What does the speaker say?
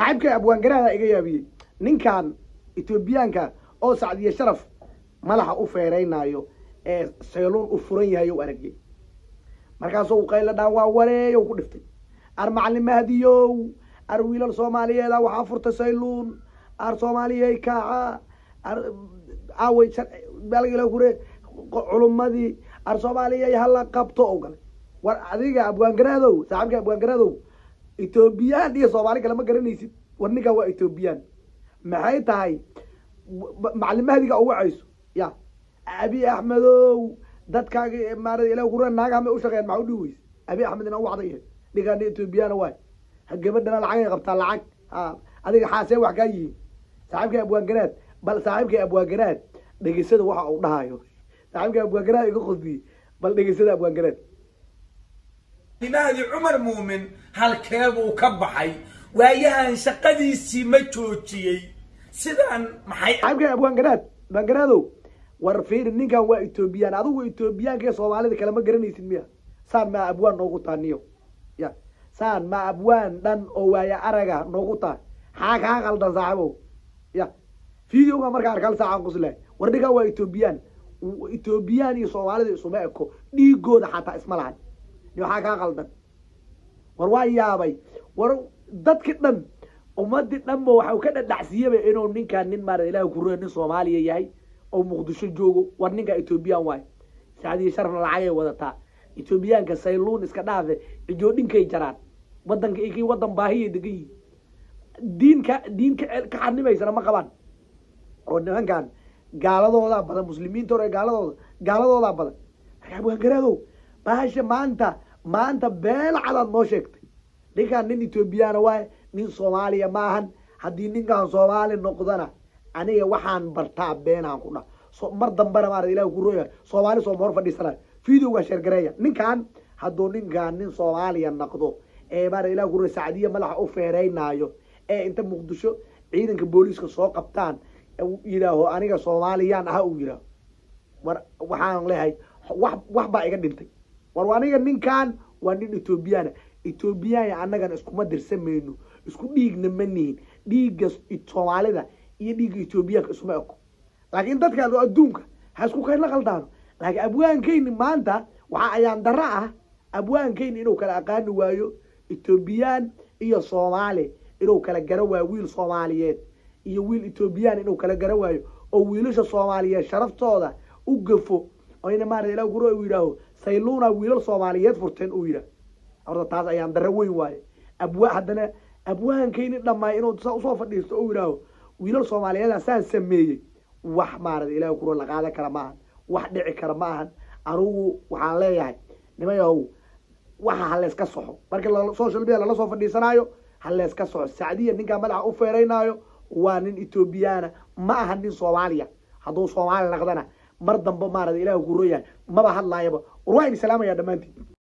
saaxiibka abwaangaraada iga yaabiyey ninkan etoobiyaanka oo sacdiye sharaf madaxa u feeraynaayo ee sayluun u furan yahay u aragay markaasuu qayla dhaan waa wareeyow ku dhiftay ar macalin mahdiyow ar wiilal soomaaliyeeda waxaa furtay sayluun ar soomaaliyey kaaca ar aaway balgila kure culummadii ar soomaaliyey hala qabto oo galay war adiga abwaangaraadow saaxiibka abwaangaraadow etoobiyaan iyo soomaali kale ma garanaysid war ninkan waa etoobiyaan maxay tahay macalin mahdiga u wacayso ya abi axmedow dadkaaga maarata ilah kura naaga hamay u shaqeeyaan maxaa u dhihi weyse abi axmed ina u wacday ninkaan etoobiyana waay gabadhana lacagay qabtaa lacag ha adiga xaasee wax kaa yihiin saaxiibka abwaangaraad bal saaxiibka abwaangaraad dhegeysada waxa uu dhahayo saaxiibka abwaangaraad iga qosdiyey bal dhegeysada abwaangaraad mahdi cumar muumin halkee buu ka baxay waayahan shaqadiisii ma joojiyey sidaan maxay saaxiibka abwaangaraad abwaangaraadow war fiiri ninkan waa etoobiyaan adigu etoobiyaanka iyo soomaalida kale ma garanaysid miya saan maa abwaan noogu taha niyo ya saan ma abwaan dhan oo waaya araga noogu taha xaa kaa qaldan saaxiibow ya videoga markaa arkal saacaan quslahay war ninkan waa etoobiyaan etoobiyaan iyo soomaalida isuma eko dhiigooda xataa isma lahan iyo waxaa kaa qaldan war waa yaabay war dadki dhan ummadii dhanba waxau ka dhadhacsiiyaba inuu ninkaan nin maarata ilaah kurua nin soomaaliya yahay oo muqdisho joogo war ninkaa etoobiyaan waay sacdiya sharafna lacagay wadataa etoobiyaanka sayluun iska dhaafe cijoodhinkay jaraan wadanka kii wadan baahiyay degan yihin diinka diinka ka xanimaysana ma qabaan oo nimankan gaaladoodaa badan muslimiinta hore gaaladooda gaaladoodaa badan abwaangaraadow bahasha maanta maanta beel cadaad noo sheegtay ninkaan nin etoobiyaana waay nin soomaaliya ma ahan haddii ninkaan soomaali noqdana aniga waxaan bartaa beenaan ku dha mar dambena maarata ilah ku rooya soomaali sooma hor fadhiisanayo videoga sheergareeya ninkan hadduu ninkaan nin soomaaliya naqdo ee maarata ilah ku rooya sacdiya madaxa u feeraynaayo ee inta muqdisho ciidanka booliiska soo qabtaan yidhaaho aniga soomaaliyaan aha uu yidhaaho war waxaan leehay wax wax baa iga dhintay war aniga ninkan waa nin etoobiyaana etoobiyaana annagan iskuma dirsamayno isku dhiigna ma nihin dhiigga soomaalida iyo dhiigga etoobiyaanka isuma eko laakiin dadkaan oo adduunka ha isku kayla qaldaano laakiin abwaankayni maanta waxaa ayaan dara ah abwaankayni inuu kala aqaani waayo etoobiyaan iyo soomaali inuu kala garo waayo wiil soomaaliyeed iyo wiil etoobiyaan inuu kala garo waayo oo wiilasha soomaaliyeed sharaftooda u gafo oyna maarata ilaa guro uu yidhaaho sayluuna wiilal soomaaliyeed furteen uu yidhaah horta taas ayaan daro weyn waaye abwa haddana abwaankayni dhammaay inuu saa usoo fadhiisto oo yidhaaho wiilal soomaaliyeeda saan sameeyey wax maarata ilaah kuro la qaadan kara ma ahan wax dhici kara ma ahan anugu waxaan leeyahay nimayahow waxa haleyska soxo markii social media lala soo fadhiisanaayo haleyska soxo sacdiya ninkaa madaxa u feeraynaayo waa nin etoobiyaana ma aha nin soomaaliya hadduu soomaali naqdana mar dambe maarata ilaah ku royahay maba hadlaayaba war waa idin salaamaya dhammaantiin